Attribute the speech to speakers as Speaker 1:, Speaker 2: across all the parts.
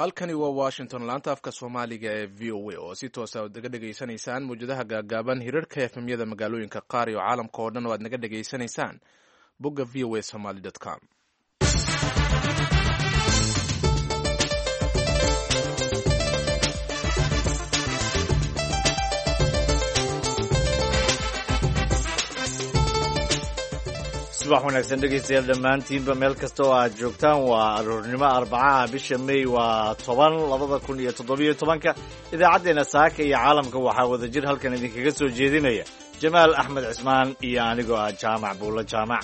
Speaker 1: halkani waa washington laanta afka soomaaliga ee v o a oo si toosa ad naga dhegaysanaysaan mawjadaha gaagaaban hirarka efemyada magaalooyinka qaar iyo caalamka oo dhan oo aad naga dhegaysanaysaan bogga v o a somaly com
Speaker 2: subax wanaagsan dhegaystayaal dhammaantiinba meel kasta oo aad joogtaan waa aroornimo arbacaha bisha may waa toban labada kun iyo toddobiyo tobanka idaacaddeenna saaka iyo caalamka waxaa wada jir halkan idinkaga soo jeedinaya jamaal axmed cismaan iyo anigoo ah jaamac buulo jaamac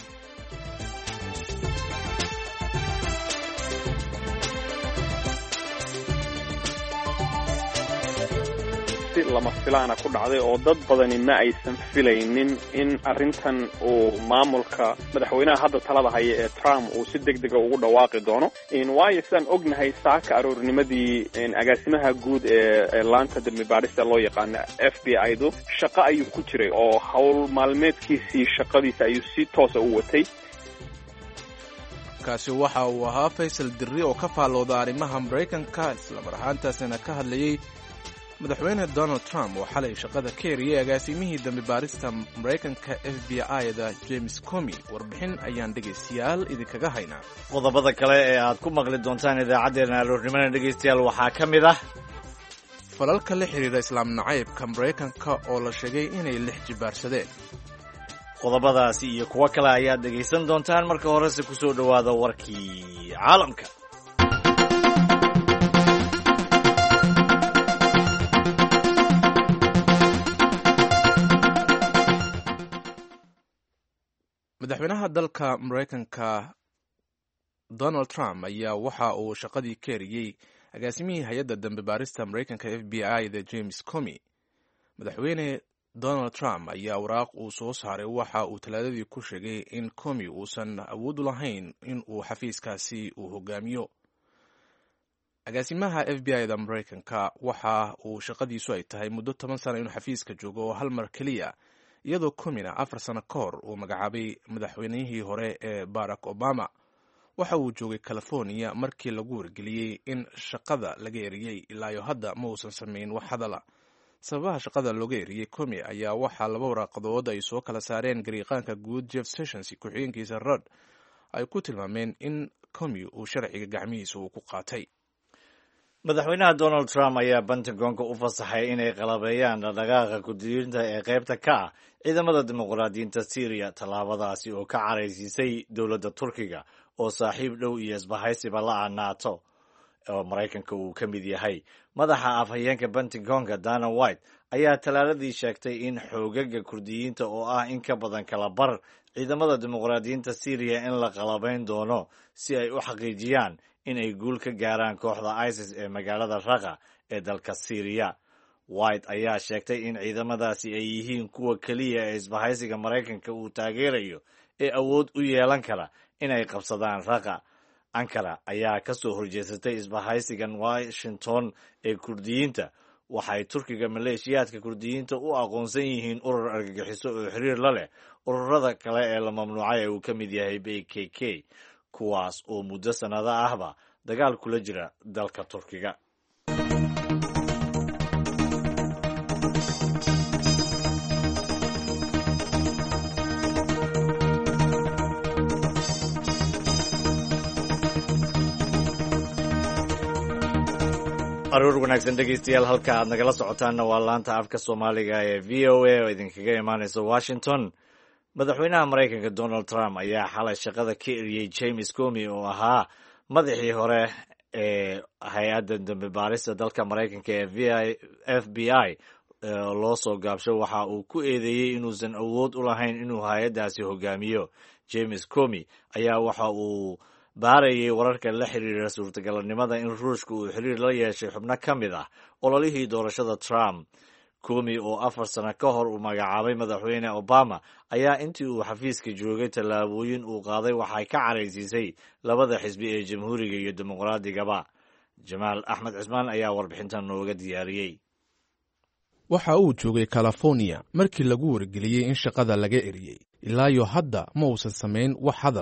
Speaker 3: lama filaana ku dhacday oo dad badani ma aysan filaynin in arrintan uu maamulka madaxweynaha hadda talada haya ee trump uu si deg dega ugu dhawaaqi doono waayo sidaan ognahay saaka aroornimadii agaasimaha guud ee laanta dembi baadhista loo yaqaano f b i du shaqo ayuu ku jiray oo howl maalmeedkiisii shaqadiisa ayuu si toosa u watay
Speaker 1: kaasi waxa uu ahaa faysal dirri oo ka faallooda arrimaha maraykanka islamar ahaantaasina ka hadlayey madaxweyne donald trump oo xalay shaqada ka eriyey agaasimihii dambi baarista maraykanka f b i-da james comi warbixin ayaan dhegaystayaal idinkaga haynaa
Speaker 2: qodobada kale ee aad ku maqli doontaan idaacaddeenna aroornimana dhegaystayaal waxaa ka mid ah
Speaker 1: falalka la xidhiidha islaam nacaybka maraykanka oo la sheegay inay lix jibaarsadeen
Speaker 2: qodobadaasi iyo kuwo kale ayaad dhegaysan doontaan marka horese ku soo dhowaada warkii caalamka
Speaker 1: madaxweynaha dalka maraykanka donald trump ayaa waxa uu shaqadii ka eriyey agaasimihii hay-adda dambe baarista maraykanka f b i da james comi madaxweyne donald trump ayaa waraaq uu soo saaray waxa uu talaadadii ku sheegay in comi uusan awood u lahayn in uu xafiiskaasi uu hogaamiyo agaasimaha f b i da maraykanka waxa uu shaqadiisu ay tahay muddo toban sana inuu xafiiska joogo oo hal mar keliya iyadoo comina afar sano ka hor uu magacaabay madaxweynihii hore ee barack obama waxa uu joogay california markii lagu wargeliyey in shaqada laga eriyey ilaayo hadda ma uusan samayn wax hadala sababaha shaqada looga eriyey comi ayaa waxaa laba waraaqadood ay soo kala saareen gariiqaanka guud jeff sessions ku-xigeenkiisa rod ay ku tilmaameen in comi uu sharciga gacmihiisa uu ku qaatay
Speaker 2: madaxweynaha donald trump ayaa pentagonka u fasaxay inay qalabeeyaan dhaqdhaqaaqa kudiyiinta ee qaybta ka ah ciidamada dimuqraadiyiinta syriya tallaabadaasi oo ka caraysiisay dowladda turkiga oo saaxiib dhow iyo isbahaysiba la-a nato oo maraykanka uu ka mid yahay madaxa afhayeenka pentagonka dana white ayaa talaaladii sheegtay in xoogaga kurdiyiinta oo ah in ka badan kala bar ciidamada dimuqraadiyiinta syriya in la qalabayn doono si ay u xaqiijiyaan in ay guul ka gaaraan kooxda isis ee magaalada raqa ee dalka syriya white ayaa sheegtay in ciidamadaasi ay yihiin kuwa keliya ee isbahaysiga maraykanka uu taageerayo ee awood u yeelan kara inay qabsadaan raqa ankara ayaa ka soo horjeesatay isbahaysigan washington ee kurdiyiinta waxay turkiga maleeshiyaadka kurdiyiinta u aqoonsan yihiin urur argagixiso oo xiriir la leh ururada kale ee la mamnuucay ee uu ka mid yahay b k k kuwaas oo muddo sannado ahba dagaal kula jira dalka turkiga aruur wanaagsan dhegaystayaal halka aad nagala socotaanna waa laanta afka soomaaliga ee v o a oo idinkaga imaanaysa washington madaxweynaha maraykanka donald trump ayaa xalay shaqada ka eriyey james comi oo ahaa madaxii hore ee hay-adda dambe baarista dalka maraykanka ee f b i loo soo gaabsho waxa uu ku eedeeyey inuusan awood u lahayn inuu hay-addaasi hogaamiyo james comi ayaa waxa uu baarayay wararka la xiriira suurtagalnimada in ruushka uu xiriir la yeeshay xubno ka mid ah ololihii doorashada trump comi oo afar sano ka hor uu magacaabay madaxweyne obama ayaa intii uu xafiiska joogay tallaabooyin uu qaaday waxay ka caraysiisay labada xisbi ee jamhuuriga iyo dimuqraadigaba jamaal axmed cismaan ayaa warbixintan nooga diyaariyey
Speaker 1: waxa uu joogay california markii lagu wargeliyey in shaqada laga eriyey ilaayo hadda ma uusan samayn wax hadal ah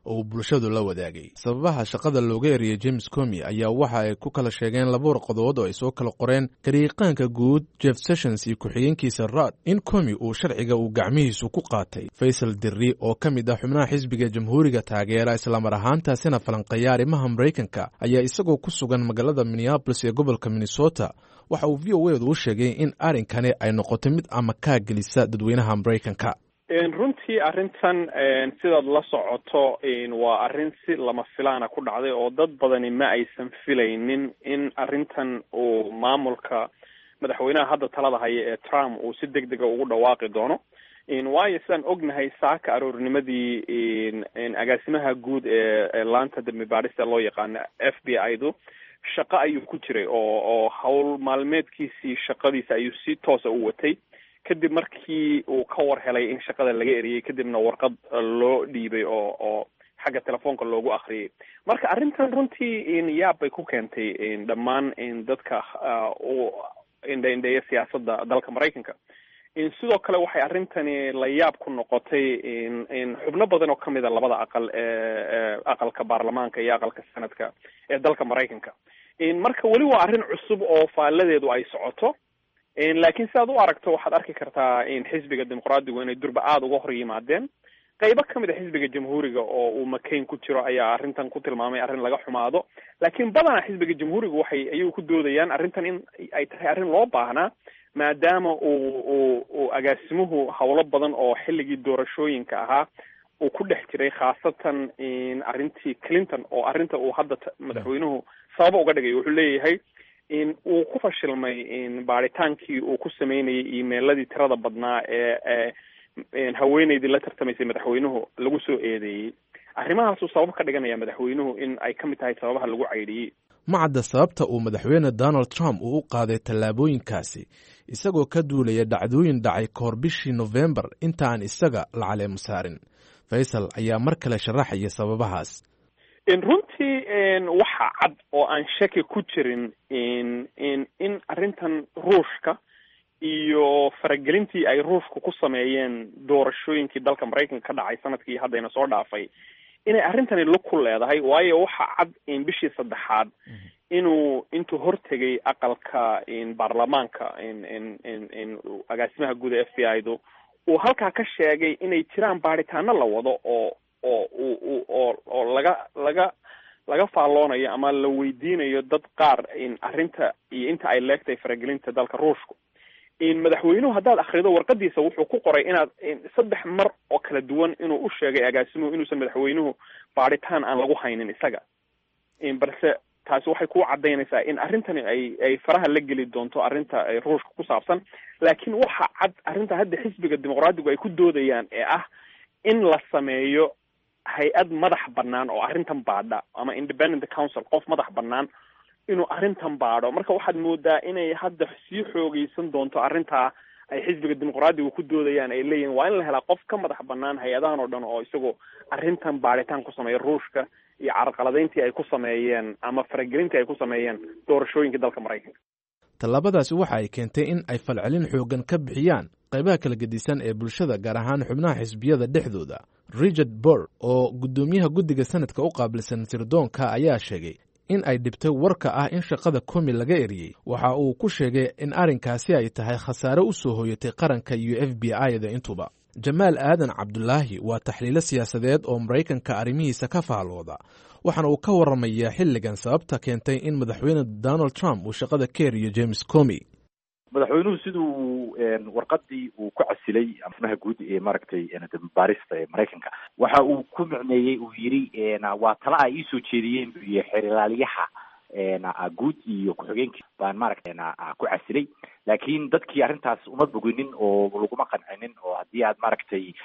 Speaker 1: oo uu bulshadu la wadaagay sababaha shaqada looga eriyey james comi ayaa waxa ay ku kala sheegeen laba warqadood oo ay soo kala qoreen gariiqaanka guud jeff sessions iyo ku-xigeenkiisa raad in comi uu sharciga uu gacmihiisu ku qaatay faysal dirri oo ka mid ah xubnaha xisbiga jamhuuriga taageera islamar ahaantaasina falanqeeya arrimaha maraykanka ayaa isagoo ku sugan magaalada minneabolis ee gobolka minnesota waxa uu v o edu u sheegay in arrinkani ay noqotay mid amakaa gelisa dadweynaha maraykanka
Speaker 3: runtii arrintan sidaad la socoto waa arrin si lama filaana ku dhacday oo dad badani ma aysan filaynin in arrintan uu maamulka madaxweynaha hadda talada haya ee trump uu si deg dega ugu dhawaaqi doono waayo sidaan ognahay saaka aroornimadii agaasimaha guud ee laanta dambi baadhista loo yaqaano f b i du shaqo ayuu ku jiray oo oo howl maalmeedkiisii shaqadiisa ayuu si toosa u watay kadib markii uu ka war helay in shaqada laga eriyey kadibna warqad loo dhiibay oo oo xagga telefoonka loogu akriyay marka arrintan runtii yaab bay ku keentay dhammaan dadka u indha-indheeya siyaasadda dalka maraykanka sidoo kale waxay arrintani la yaab ku noqotay xubno badan oo kamid a labada aqal ee aqalka baarlamaanka iyo aqalka sanadka ee dalka maraykanka marka weli waa arrin cusub oo faalladeedu ay socoto laakiin sidaad u aragto waxaad arki kartaa xisbiga dimuqraadigu inay durba aada uga hor yimaadeen qaybo kamid a xisbiga jamhuuriga oo uu makayn ku jiro ayaa arrintan ku tilmaamay arrin laga xumaado laakiin badanaa xisbiga jamhuuriga waxay ayuu ku doodayaan arrintan in ay tahay arrin loo baahnaa maadaama uu uu uu agaasimuhu howlo badan oo xilligii doorashooyinka ahaa uu ku dhex jiray khaasatan arrintii clinton oo arrinta uu hadda madaxweynuhu sababa uga dhigay wuxuu leeyahay in uu ku fashilmay baadhitaankii uu ku sameynayay emailadii tirada badnaa ee haweeneydii la tartamaysay madaxweynuhu lagu soo eedeeyey arrimahaasuu sabab ka dhiganaya madaxweynuhu in ay ka mid tahay sababaha lagu caydhiyey
Speaker 1: ma cadda sababta uu madaxweyne donald trump uu u qaaday tallaabooyinkaasi isagoo ka duulaya dhacdooyin dhacay kahor bishii nofembar inta aan isaga la caleemo saarin faysal ayaa mar kale sharaxaya sababahaas
Speaker 3: runtii waxa cad oo aan shaki ku jirin in in arrintan ruushka iyo faragelintii ay ruushka ku sameeyeen doorashooyinkii dalka maraykanka ka dhacay sanadkii haddayna soo dhaafay inay arrintani lug ku leedahay waayo waxa cad in bishii saddexaad inuu intuu hortegay aqalka baarlamaanka agaasimaha guud ee f b i du uu halkaa ka sheegay inay jiraan baadhitaano la wado oo oo u oo oo laga laga laga faalloonayo ama la weydiinayo dad qaar arrinta iyo inta ay leegtahay faragelinta dalka ruushku madaxweynuhu haddaad akrido warqadiisa wuxuu ku qoray inaad saddex mar oo kala duwan inuu u sheegay agaasimuhu inuusan madaxweynuhu baadhitaan aan lagu haynin isaga balse taasi waxay ku cadaynaysaa in arrintani ay ay faraha la geli doonto arrinta ruushka ku saabsan laakiin waxa cad arrinta hadda xisbiga dimuqraadigu ay ku doodayaan ee ah in la sameeyo hay-ad madax banaan oo arrintan baadha ama independent council qof madax banaan inuu arrintan baadho marka waxaad moodaa inay hadda sii xoogeysan doonto arrintaa ay xisbiga dimuqraadiga ku doodayaan ay leeyihin waa in la helaa qof ka madax banaan hay-adahan oo dhan oo isagoo arrintan baadhitaan ku sameeya ruushka iyo carqaladayntii ay ku sameeyeen ama faragelintii ay ku sameeyeen doorashooyinka dalka maraykanka
Speaker 1: tallaabadaasi waxa ay keentay in ay falcelin xoogan ka bixiyaan qaybaha kala gedisan ee bulshada gaar ahaan xubnaha xisbiyada dhexdooda richard bor oo guddoomiyaha guddiga sanadka u qaabilsan sirdoonka ayaa sheegay in ay dhibtay warka ah in shaqada komi laga eriyey waxa uu ku sheegay in arrinkaasi ay tahay khasaare u soo hooyatay qaranka iyo f b i-da intuba jamaal aadan cabdulaahi waa taxliilo siyaasadeed oo maraykanka arrimihiisa ka faallooda waxaana uu ka waramayaa xilligan sababta keentay in madaxweyne donald trump uu shaqada ka eriyo james comi
Speaker 4: madaxweynuhu siduu warqadii uu ku casilay amaha guud ee maaragtay baarista ee maraykanka waxa uu ku micneeyey uu yidhi waa tala ay iisoo jeediyeen buu yihi xeerlaaliyaha guud iyo ku-xigeenkii baan maaragtay ku casilay laakiin dadkii arrintaas uma boginin oo laguma qancinin oo haddii aad maaragtay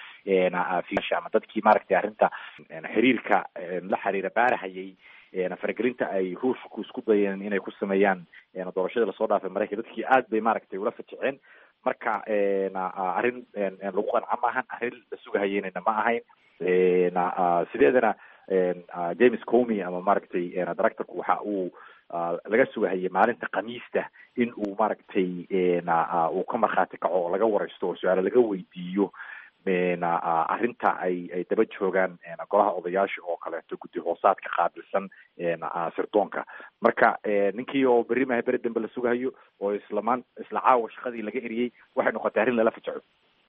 Speaker 4: ama dadkii maaragtay arrinta xiriirka la xiriira baarahayay faragelinta ay ruushku isku dayeen inay ku sameeyaan doorashadii lasoo dhaafay maraykan dadkii aad bay maaragtay ula fajiceen marka arrin lagu qanca maahan arrin la sugahayeynana ma ahayn sideedana james comy ama maaragtay directorku waxa uu laga sugahayay maalinta khamiista in uu maaragtay uu ka markhaati kaco oo laga wareysto oo su-aalo laga weydiiyo arrinta ay ay daba joogaan golaha odayaasha oo kaleeto guddi hoosaadka qaabilsan sirdoonka marka ninkii oo berri maha beri dambe la sugahayo oo islamaan isla caawa shaqadii laga eriyey waxay noqotay arrin lala fajaco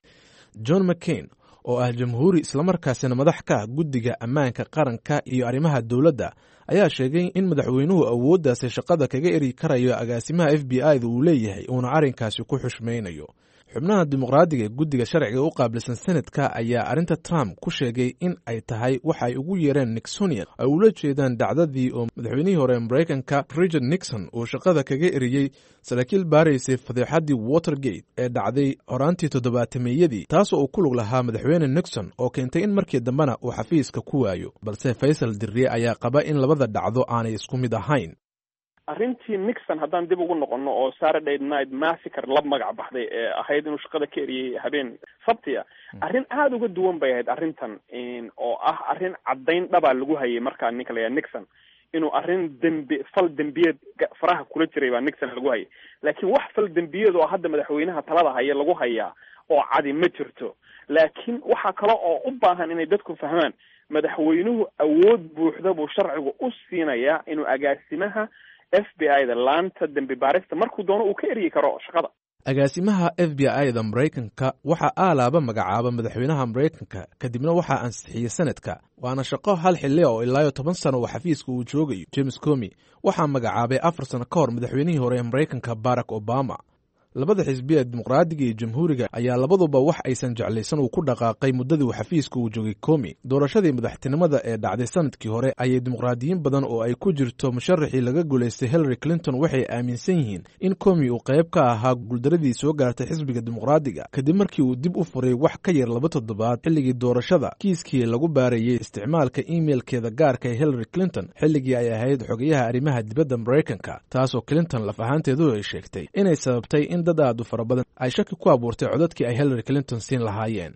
Speaker 1: john mccain oo ah jamhuuri islamarkaasina madax ka ah guddiga ammaanka qaranka iyo arrimaha dowladda ayaa sheegay in madaxweynuhu awooddaasi shaqada kaga eri karayo agaasimaha f b i da uu leeyahay uuna arrinkaasi ku xushmaynayo xubnaha dimuqraadiga ee guddiga sharciga u qaabilsan senadka ayaa arrinta trump ku sheegay in ay tahay waxa ay ugu yeereen nixonian ay ula jeedaan dhacdadii oo madaxweynihii hore maraykanka richard nixon uu shaqada kaga eriyey saraakiil baaraysay fadeexaddii watergate ee dhacday horaantii toddobaatameyadii taasoo uu ku lug lahaa madaxweyne nixon oo keentay in markii dambena uu xafiiska ku waayo balse faysal dirre ayaa qaba in labada dhacdo aanay isku mid ahayn
Speaker 3: arrintii nixon haddaan dib ugu noqono oo saturday night massacre la magac baxday ee ahayd inuu shaqada ka eriyey habeen sabtiya arrin aada uga duwan bay ahayd arrintan oo ah arrin caddayn dhabaa lagu hayay markaa ninka la yaha nixon inuu arrin dembi fal dembiyeed faraha kula jiray baa nixon lagu hayay laakiin wax fal dembiyeed oo hadda madaxweynaha talada haya lagu hayaa oo cadi ma jirto laakiin waxaa kale oo u baahan inay dadku fahmaan madaxweynuhu awood buuxda buu sharcigu u siinayaa inuu agaasimaha f b i da laanta dembi baarista markuu doono uu ka eryi karo shaqada
Speaker 1: agaasimaha f b i da maraykanka waxaa aalaaba magacaaba madaxweynaha maraykanka kadibna waxaa ansixiyey senadka waana shaqo hal xilli oo ilaayo toban sano oo xafiiska uu joogayo james comi waxaa magacaabay afar sano ka hor madaxweynihii hore ee maraykanka barack obama labada xisbi ee dimuqraadiga iyo jamhuuriga ayaa labaduba wax aysan jeclaysan uu ku dhaqaaqay muddadii uu xafiiska uu joogay komi doorashadii madaxtinimada ee dhacday sanadkii hore ayay dimuqraadiyiin badan oo ay ku jirto musharaxii laga guulaystay hillary clinton waxay aaminsan yihiin in komi uu qayb ka ahaa guuldaradii soo gaartay xisbiga dimuqraadiga kadib markii uu dib u furay wax ka yar laba toddobaad xilligii doorashada kiiskii lagu baarayey isticmaalka imeilkeeda gaarka ee hillary clinton xilligii ay ahayd xogayaha arrimaha dibadda maraykanka taasoo clinton laf ahaanteedu ay sheegtay inay sababtay in dad aad u fara badan ay shaki ku abuurtay codadkii ay hillary clinton siin lahaayeen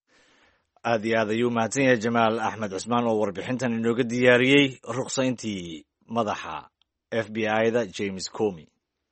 Speaker 2: aad iyo aad ayuu mahadsan yahay jamaal axmed cusmaan oo warbixintan inooga diyaariyey ruqsayntii madaxa f b i da james comi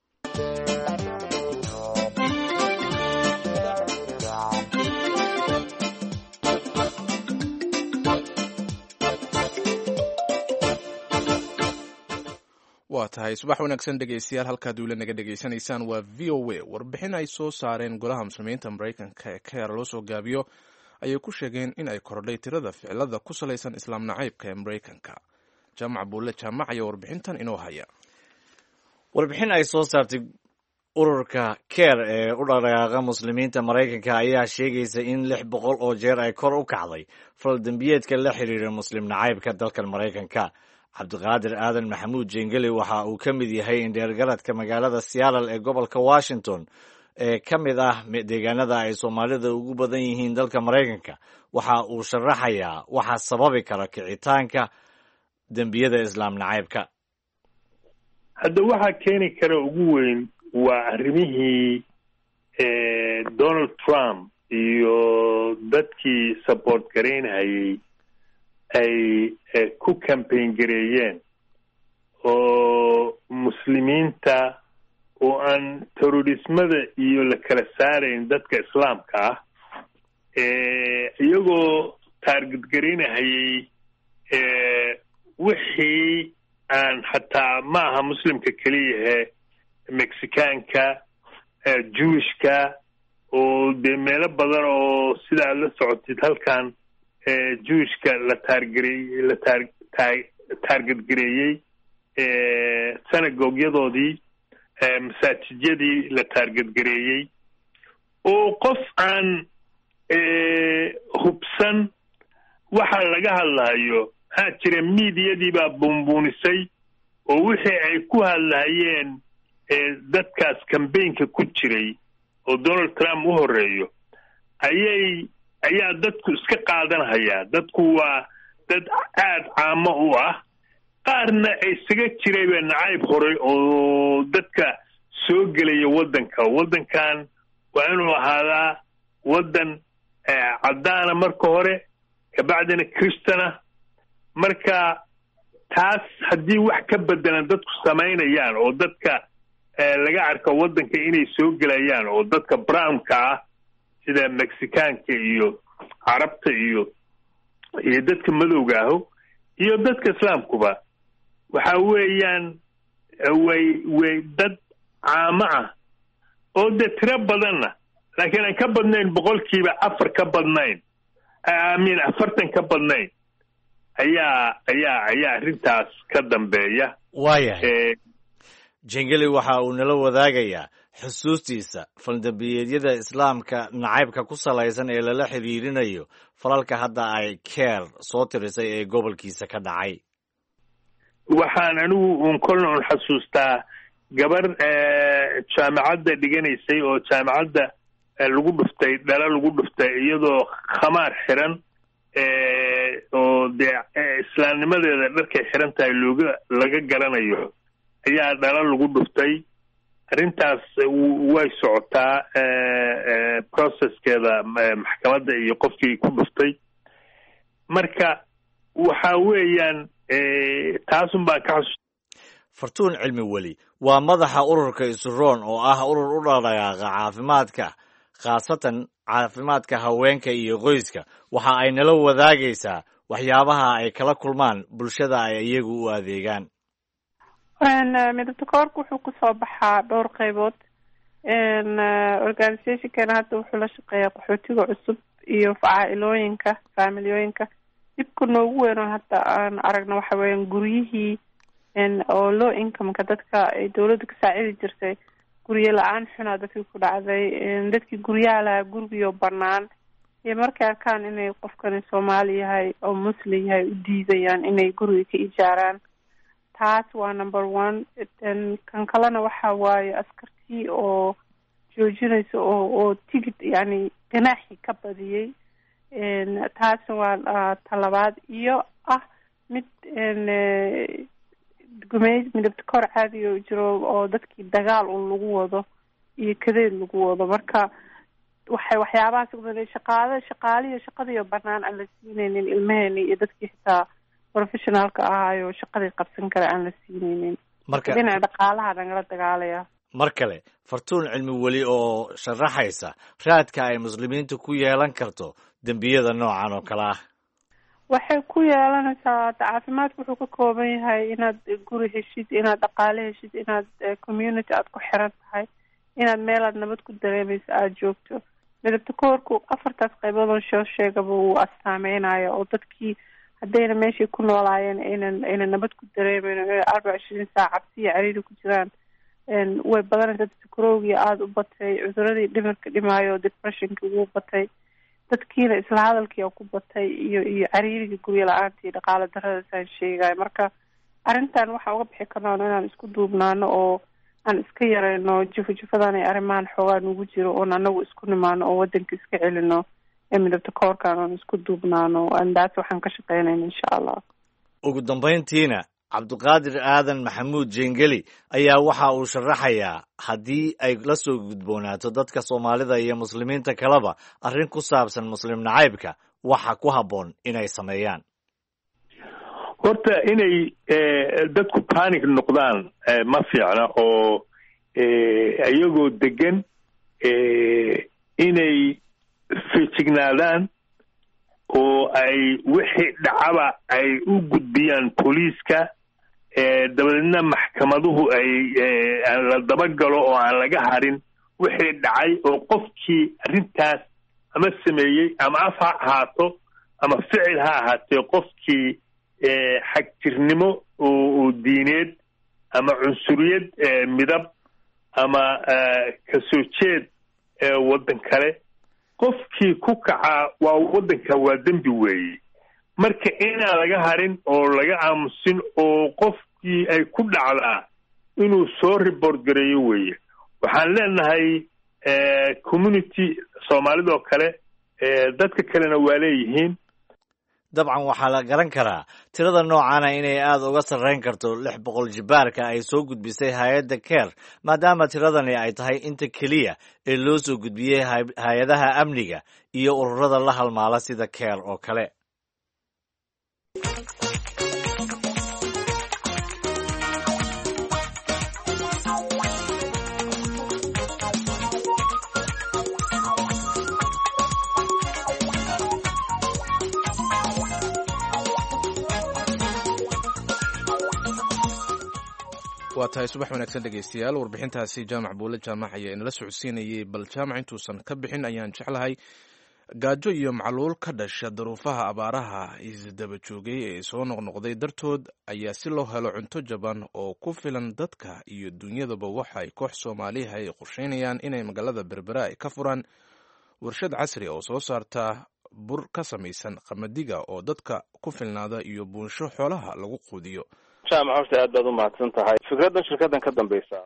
Speaker 1: waa tahay subax wanaagsan dhegeystayaal halkaad wila naga dhegeysanaysaan waa v o a warbixin ay soo saareen golaha muslimiinta maraykanka ee keer loo soo gaabiyo ayay ku sheegeen in ay kordhay tirada ficilada ku salaysan islaam nacaybka ee maraykanka jaamac buulle jaamac ayaa warbixintan inoo haya
Speaker 2: warbixin ay soo saartay ururka keer ee u dhaqdhaqaaqa muslimiinta maraykanka ayaa sheegaysa in lix boqol oo jeer ay kor u kacday fal dembiyeedka la xiriira muslim nacaybka dalkan maraykanka cabdiqaadir aadan maxamuud jengeli waxa uu ka mid yahay indheergaradka magaalada seattle ee gobolka washington ee ka mid ah deegaanada ay soomaalida ugu badan yihiin dalka maraykanka waxa uu sharaxayaa waxa sababi kara kicitaanka dembiyada islaam nacaybka
Speaker 5: hadda waxaa keeni kara ugu weyn waa arrimihii donald trump iyo dadkii support garaynhayay ay ku campaign gareeyeen oo muslimiinta oo aan terrorismada iyo la kala saarayn dadka islaamka ah iyagoo taarget garaynahayay wixii aan xataa ma aha muslimka keliyahe mexicaanka jewishka oo dee meelo badan oo sida aad la socotid halkan jewishka la taargarey la taar taa taarget gareeyey synagogyadooodii masaajijyadii la taarget gareeyey oo qof aan hubsan waxa laga hadlahayo maxaa jira miidiyadii baa buunbuunisay oo wixii ay ku hadlahayeen dadkaas cambaynka ku jiray oo donald trump u horeeyo ayay ayaa dadku iska qaadanhayaa dadku waa dad aada caamo u ah qaarna isaga jirayba nacayb horay oo dadka soo gelaya waddanka waddankan waa inuu ahaadaa waddan caddaana marka hore kabacdina christana marka taas haddii wax ka bedelan dadku samaynayaan oo dadka laga arko waddanka inay soo gelayaan oo dadka brownka ah sida mexicaanka iyo carabta iyo iyo dadka madowga aho iyo dadka islaamkuba waxa weeyaan way way dad caamo ah oo dee tiro badanna laakiin aan ka badnayn boqolkiiba afar ka badnayn amiin afartan ka badnayn ayaa ayaa ayaa arrintaas ka dambeeya
Speaker 2: waayahay jengeli waxa uu nala wadaagayaa xusuustiisa faldambiyeedyada islaamka nacaybka ku salaysan ee lala xiriirinayo falalka hadda ay keer soo tirisay ee gobolkiisa ka dhacay
Speaker 5: waxaan anigu un kolna un xasuustaa gabar jaamacadda dhiganaysay oo jaamacadda lagu dhuftay dhala lagu dhuftay iyadoo khamaar xiran oo dee islaamnimadeeda dharkay xiran tahay looga laga garanayo ayaa dhala lagu dhuftay arrintaas way socotaa processkeeda maxkamadda iyo qofkii ku dhuftay marka waxa weeyaan taasun baan ka xasuus
Speaker 2: fartuun cilmi weli waa madaxa ururka isuroon oo ah urur u dhaqdhaqaaqa caafimaadka khaasatan caafimaadka haweenka iyo qoyska waxa ay nala wadaagaysaa waxyaabaha ay kala kulmaan bulshada ay iyagu u adeegaan
Speaker 6: midabta koorka wuxuu kusoo baxaa dhowr qeybood organizationkana hadda wuxuu la shaqeeyaa qaxootiga cusub iyo facaa-ilooyinka faamiliyooyinka dhibka noogu weyn oo hadda aan aragno waxa weeyaan guryihii oo low incomeka dadka ay dawladda ka saacidi jirtay guryo la-aan xunaa dadkii ku dhacday dadkii guryaha lahaa gurigiyo banaan iyo markay arkaan inay qofkani soomaali yahay oo muslim yahay u diidayaan inay guriga ka ijaaraan taas waa number one kan kalena waxa waaye askartii oo joojinaysa oo oo tigid yani ganaaxii ka badiyey taasna waa talabaad iyo ah mid gumeyd midabta kor caadiga jiro oo dadkii dagaal un lagu wado iyo kadeed lagu wado marka waxay waxyaabahaas shaqaale shaqaaliyo shaqadiiyo banaan aan la siinaynin ilmaheeni iyo dadkii xitaa professionaalka ahaayo shaqadii qabsan kara aan la siinaynin
Speaker 2: marka
Speaker 6: dhinaca dhaqaalaha nagala dagaalaya
Speaker 2: mar kale fartuun cilmi weli oo sharaxaysa raadka ay muslimiintu ku yeelan karto dembiyada noocan oo kale ah
Speaker 6: waxay ku yeelanaysaa caafimaadku wuxuu ka kooban yahay inaad guri heshid inaad dhaqaale heshid inaad community aada ku xiran tahay inaad meelaad nabad ku dareemaysa aada joogto midabta koorku afartaas qaybood oo shoo sheegaba wuu astaameynaya oo dadkii haddayna meeshay ku noolaayeen aynan aynan nabad ku dareemeyn o arbaca ishirin saac cabsi iyo cariiri ku jiraan way badanaysa skrowgii aada u batay cuduradii dhimirka dhimaayo depressionki wuu batay dadkiina isla hadalkii oo ku batay iyo iyo cariirigii guryo la-aantii dhaqaale daradaasaan sheegayo marka arrintan waxaan uga bixi karnaa inaan isku duubnaano oo aan iska yarayno jifo jifadan ay arrimahan xoogaa nugu jiro oon anagu isku nimaano oo wadanka iska celino ee midabta koorkan oon isku duubnaano andaas waxaan ka shaqeynayna insha allah
Speaker 2: ugu dambayntiina cabdiqaadir aadan maxamuud jengeli ayaa waxa uu sharaxayaa haddii ay la soo gudboonaato dadka soomaalida iyo muslimiinta kaleba arrin ku saabsan muslim nacaybka waxa ku habboon inay sameeyaan
Speaker 5: horta inay dadku panic noqdaan ma fiicna oo iyagoo degan inay feejignaadaan oo ay wixii dhacaba ay u gudbiyaan booliiska dabadeedna maxkamaduhu ay la dabagalo oo aan laga harin wixii dhacay oo qofkii arrintaas ama sameeyey ama af ha ahaato ama ficil ha ahaatee qofkii xagjirnimo oo diineed ama cunsuriyad midab ama kasoo jeed waddan kale qofkii ku kacaa waa waddanka waa dembi weeye marka inaan laga harin oo laga aamusin oo qofkii ay ku dhacdaa inuu soo report gareeyo weeye waxaan leenahay community soomaalidoo kale dadka kalena waa leeyihiin
Speaker 2: dabcan waxaa la garan karaa tirada noocana inay aada uga sarreyn karto lix boqol jibaarka ay soo gudbisay hay-adda ker maadaama tiradani ay tahay inta keliya ee loo soo gudbiyey hay-adaha amniga iyo ururada la halmaala sida ker oo kale
Speaker 1: waa tahay subax wanaagsan dhegaystayaal warbixintaasi jaamac buule jaamac ayaa inala socodsiinayay bal jaamac intuusan ka bixin ayaan jeclahay gaajo iyo macluul ka dhasha daruufaha abaaraha isdaba joogay ee soo noqnoqday dartood ayaa si loo helo cunto jaban oo ku filan dadka iyo dunyadaba waxa ay koox soomaaliha ay qorsheynayaan inay magaalada berbera ay ka furaan warshad casri oo soo saarta bur ka samaysan qamadiga oo dadka ku filnaada iyo buunsho xoolaha lagu quudiyo
Speaker 3: jaamac horta aad baad u mahadsan tahay fikraddan shirkaddan ka dambeysa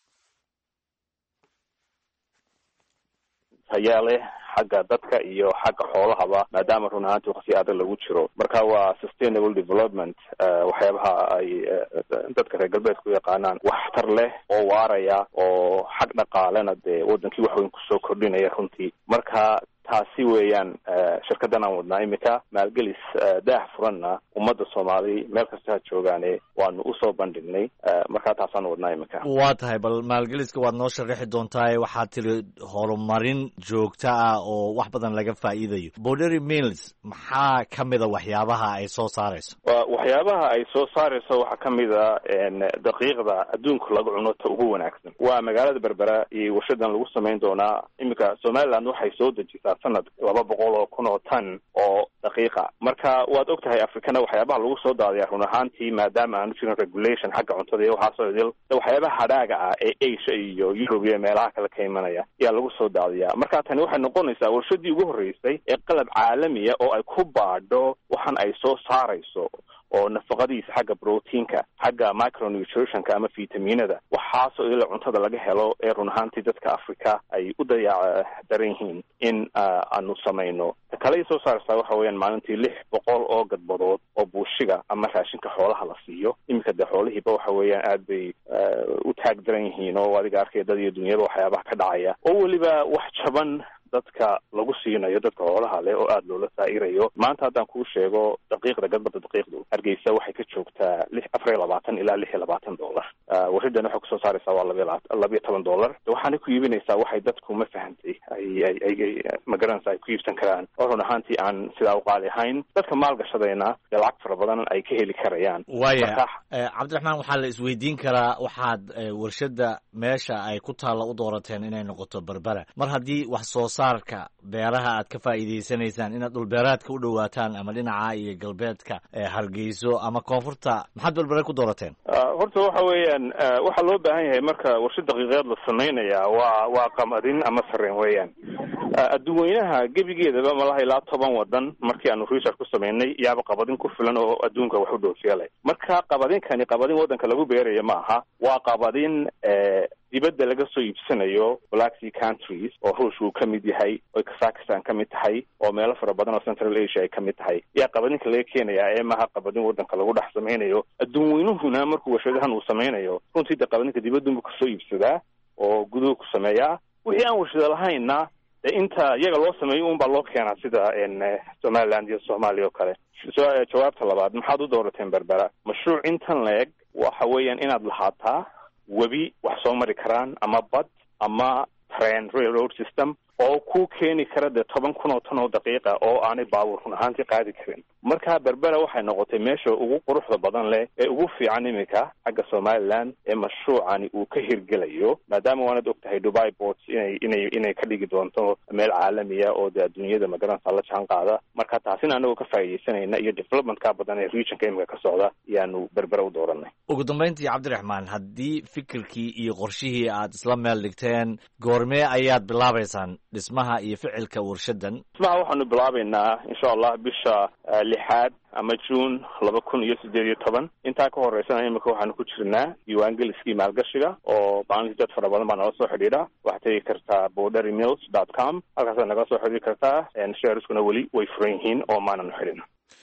Speaker 3: hayaa leh xagga dadka iyo xagga xoolahaba maadaama run ahaantii waqti adag lagu jiro marka waa sustainable development waxyaabaha ay dadka reer galbeedka u yaqaanaan waxtar leh oo waaraya oo xag dhaqaalena dee wadankii wax weyn kusoo kordhinaya runtii marka taasi weeyaan shirkaddan aan wadnaa imika maalgelis daah furanna ummadda soomaali meel kasta ha joogaane waanu usoo bandhignay markaa taasaan wadnaa imika
Speaker 2: waa tahay bal maalgeliska waad noo sharaxi doontaa waxaad tiri horumarin joogto ah oo wax badan laga faa'iidayo bordery mills maxaa ka mida waxyaabaha ay soo saarayso
Speaker 3: waxyaabaha ay soo saarayso waxaa ka mid a daqiiqda adduunka lagu cuno ta ugu wanaagsan waa magaalada berbera iyo warshadan lagu samayn doonaa imika somaliland waxay soo dejisaa sanad laba boqol oo kun oo tan oo daqiiqa marka waad og tahay africana waxyaabaha lagu soo daadaya run ahaantii maadaama aanu jirin regulation xagga cuntada iyo waxaasoo idil waxyaabaha hadhaaga ah ee asia iyo europe iyo meelaha kale ka imanaya ayaa lagu soo daadiyaa marka tani waxay noqonaysaa warshadii ugu horreysay ee qalab caalamiya oo ay ku baadho waxan ay soo saarayso oo nafaqadiisa xagga brotiinka xagga micronutritionka ama vitaminada waxaasoo ila cuntada laga helo ee run ahaantii dadka africa ay u dayaac daran yihiin in aanu samayno ta kale soo saaraysaa waxa weeyaan maalintii lix boqol oo gadbadood oo buushiga ama raashinka xoolaha la siiyo iminka dee xoolihiiba waxa weeyaan aad bay u taag daran yihiin oo adiga arkaya dad iyo dunyada waxyaabaha ka dhacaya oo weliba wax jaban dadka lagu siinayo dadka xoolaha leh oo aada loola saa'irayo maanta haddaan kuu sheego daqiiqda gadbada daqiiqdu hargeysa waxay ka joogtaa lix afar iyo labaatan ilaa lix iyo labaatan dollar warshaddan waxay kusoo saaraysaa waa laba labiyo toban dollar waxaana ku iibinaysaa waxay dadku ma fahantay ay ay ay magaranaysa ay ku iibsan karaan oo run ahaantii aan sidaa u qaali ahayn dadka maalgashadayna dee lacag fara badan ay ka heli karayaan
Speaker 2: waaya cabdiraxmaan waxaa la isweydiin karaa waxaad warshadda meesha ay ku taalla u doorateen inay noqoto berbera mar haddii wax soo saarka beeraha aad ka faa'iidaysanaysaan inaad dhulbeeraadka u dhowaataan ama dhinaca iyo galbeedka hargeyso ama koonfurta maxaad berbere ku doorateen
Speaker 3: horta waxa weeyaan waxaa loo baahan yahay marka warshad daqiiqeed la samaynaya waa waa qamadin ama sareen weeyaan adduun weynaha gebigeedaba malaha ilaa toban wadan markii aanu research ku samaynay yaaba qabadin ku filan oo adduunka wax u dhoofiya leh marka qabadinkani qabadin waddanka lagu beerayo ma aha waa qabadin dibadda laga soo iibsanayo black sea countries oo ruush uu ka mid yahay oo kazakistan ka mid tahay oo meelo fara badan oo central asia ay ka mid tahay yaa qabadinka laga keenaya ee maha qabadin waddanka lagu dhex samaynayo adduun weynuhuna markuu warshadahan uu samaynayo runtii de qabadinka dibadunbu kasoo iibsadaa oo guduhu ku sameeyaa wixii aan warshada lahaynna de inta iyaga loo sameeyo un baa loo keenaa sida somaliland iyo soomaaliya oo kale jawaabta labaad maxaad u doorateen berbera mashruuc intan la-eg waxa weeyaan inaad lahaataa webi wax soo mari karaan ama bad ama train railroad system oo ku keeni kara dee toban kun oo tan oo daqiiqa oo aanay baabuur run ahaantii qaadi karin marka berbera waxay noqotay meesha ugu quruxda badan leh ee ugu fiican iminka xagga somaliland ee mashruucani uu ka hirgelayo maadaama waanad og tahay dubai ports inay inay inay ka dhigi doonto meel caalamiya oo dee adduunyada magaranaysa la jaan qaada marka taasina anagoo ka faa'iidaysanayna iyo developmentka badan ee regionka iminka ka socda ayaanu berbera u dooranay
Speaker 2: ugu dambayntii cabdiraxmaan haddii fikirkii iyo qorshihii aad isla meel dhigteen goormee ayaad bilaabaysaan dhismaha iyo ficilka warshadan
Speaker 3: dhismaha waxaanu bilaabaynaa insha allah bisha lixaad ama june laba kun iyo sideed iyo toban intaa ka horeysana imika waxaanu ku jirnaa diiwaangeliskii maalgashiga oo maalintii dad fara badan baa nala soo xidhiidha waxaad tegi kartaa bordery mills dot com halkaasaad nagala soo xidhiiri kartaa shareskuna weli way furan yihiin oo maananu xidhin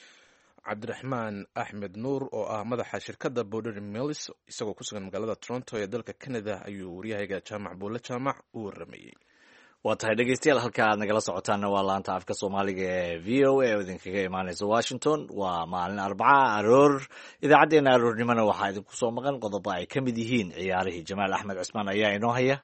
Speaker 1: cabdiraxmaan axmed nuur oo ah madaxa shirkadda bordery mills isagoo ku sugan magaalada toronto ee dalka canada ayuu waryahayga jaamac buulle jaamac u waramayey
Speaker 2: waa tahay dhegeystayaal halka aad nagala socotaanna waa laanta afka soomaaliga ee v o a oo idinkaga imaaneysa washington waa maalin arbaca aroor idaacaddeenna aroornimona waxaa idinku soo maqan qodobo ay ka mid yihiin ciyaarihii jamaal axmed cismaan ayaa inoo haya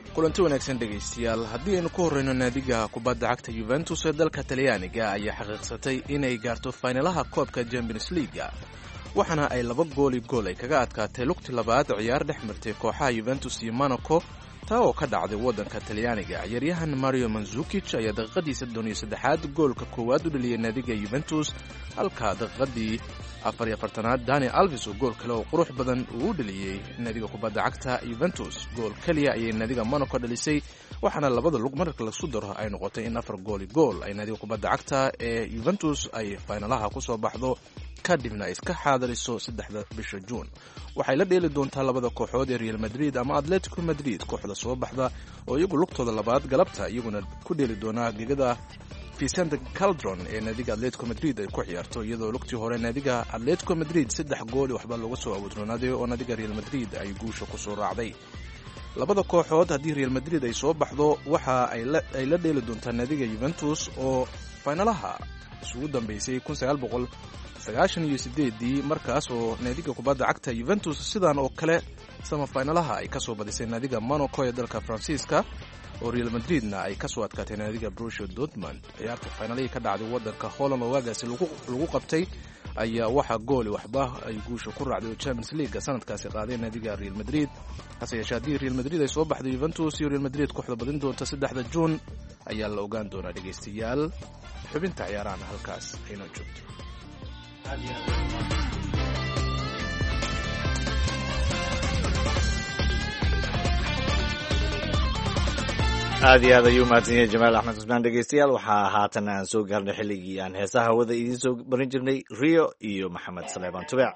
Speaker 1: kulanti wanaagsan dhegaystayaal haddii aynu ku horreyno naadiga kubadda cagta yuventus ee dalka talyaaniga ayaa xaqiiqsatay inay gaarto faynalaha koobka champions leaga waxaana ay laba gooli gool ay kaga adkaatay lugti labaad ciyaar dhex martay kooxaha yuventus iyo monaco taa oo ka dhacday waddanka talyaaniga ciyaaryahan mario manzukij ayaa daqiiqadii soddon iyo saddexaad goolka koowaad u dhaliyay naadiga yuventus halka daqiiqadii afar iyo afartanaad dani alvis oo gool kale oo qurux badan uu u dhaliyey naadiga kubadda cagta yuventus gool keliya ayay naadiga monaco dhalisay waxaana labada lug marka lasu daro ay noqotay in afar gooli gool ay naadiga kubadda cagta ee yuventus ay faynalaha kusoo baxdo kadibna ay iska xaadiriso saddexda bisha juun waxay la dheeli doontaa labada kooxood ee real madrid ama atletico madrid kooxda soo baxda oo iyagu lugtooda labaad galabta iyaguna ku dheeli doonaa gegada vicente caldron ee naadiga atletico madrid ay ku ciyaarto iyadoo lugtii hore naadiga atletico madrid saddex gooli waxba looga soo awoodroonaaday oo naadiga real madrid ay guusha kusoo raacday labada kooxood haddii real madrid ay soo baxdo waxa ay la dheeli doontaa naadiga yuventus oo faynalaha isugu dambeysay sagaashan iyo sideedii markaas oo naadiga kubadda cagta yuventus sidan oo kale samafaynalaha ay kasoo badisay naadiga monaco ee dalka faransiiska oo real madridna ay kasoo adkaatay naadiga brusio dortmund ciyaarta faynalihii ka dhacday wadanka holland oo waagaasi lagu qabtay ayaa waxaa gooli waxba ay guusha ku raacday oo champions leaga sanadkaasi qaaday naadiga real madrid hase yeeshee haddii real madrid ay soo baxday yuventus iyo real madrid kooxda badin doonta saddexda juun ayaa la ogaan doonaa dhegaystayaal xubinta ciyaarahana halkaas aynoo joogto
Speaker 2: aad iyo aad ayuu mahadsan yahay jamaal axmed cusmaan dhegeystayaal waxaa haatan aan soo gaarnay xilligii aan heesaha hawada idiin soo barin jirnay rio iyo maxamed saleebaan tubeec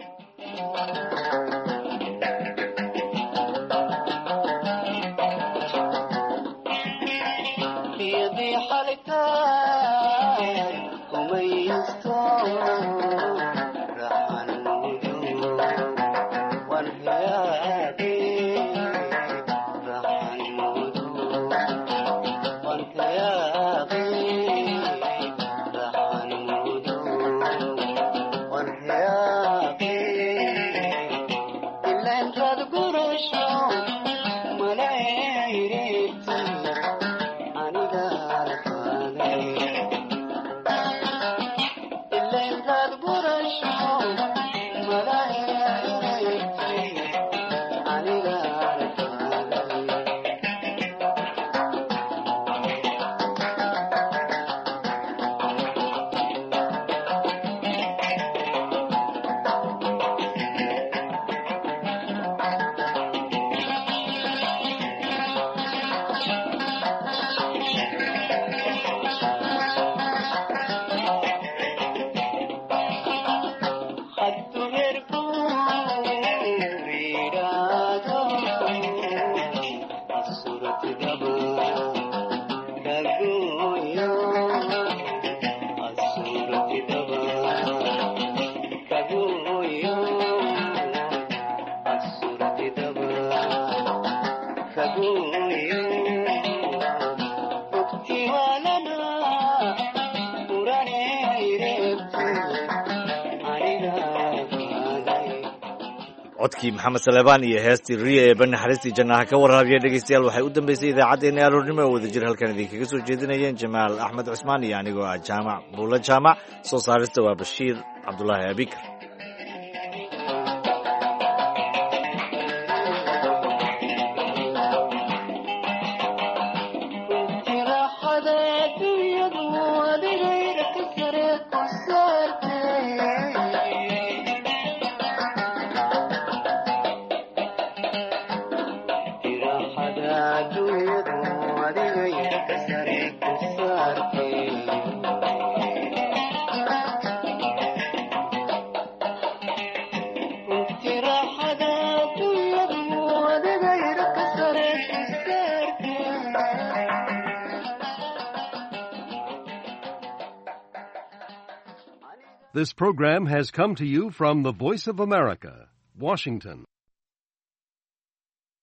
Speaker 2: codkii maxamed saleebaan iyo heestii riya ee bani xariistii jannaha ka waraabiya dhegeystayaal waxay u dambeysay idaacaddeenna aroornimo oo wadajir halkan idinkaga soo jeedinayeen jamaal axmed cusmaan iyo anigoo ah jaamac buulo jaamac soo saarista waa bashiir cabdulaahi abikar
Speaker 7: This program has come to you from the Voice of America, Washington.